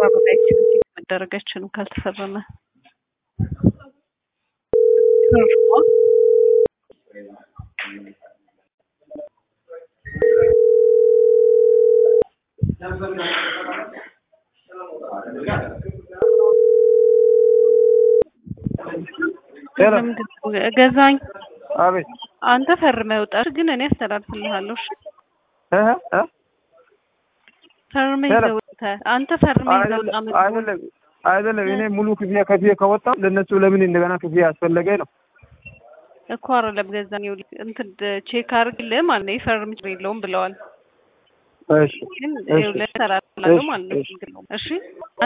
መፈረም አይችልም። ቼክ መደረግ አይችልም ካልተፈረመ ፈርሟል። ሄሎ ለምንድን ነው ገዛኝ? አቤት አንተ ፈርመህ ውጣ፣ ግን እኔ አስተላልፍልሃለሁ። እሺ እ እ ፈርመህ ሄሎ። ይዘህ ውጣ። አንተ ፈርመህ ይዘህ ውጣ። አይደለም አይደለም አይደለም እኔ ሙሉ ክፍያ ከፍዬ ከወጣ ለነሱ ለምን እንደገና ክፍያ ያስፈለገ ነው? እኮ አይደለም ገዛኝ፣ ይኸውልህ እንትን ቼክ አድርግልህ ማለት ነው። ይፈርም ችግር የለውም ብለዋል። እሺ ግን እሺ ይኸውልህ እሰራልሃለሁ እሺ፣ ማለት ነው። እሺ። ችግር የለውም። እሺ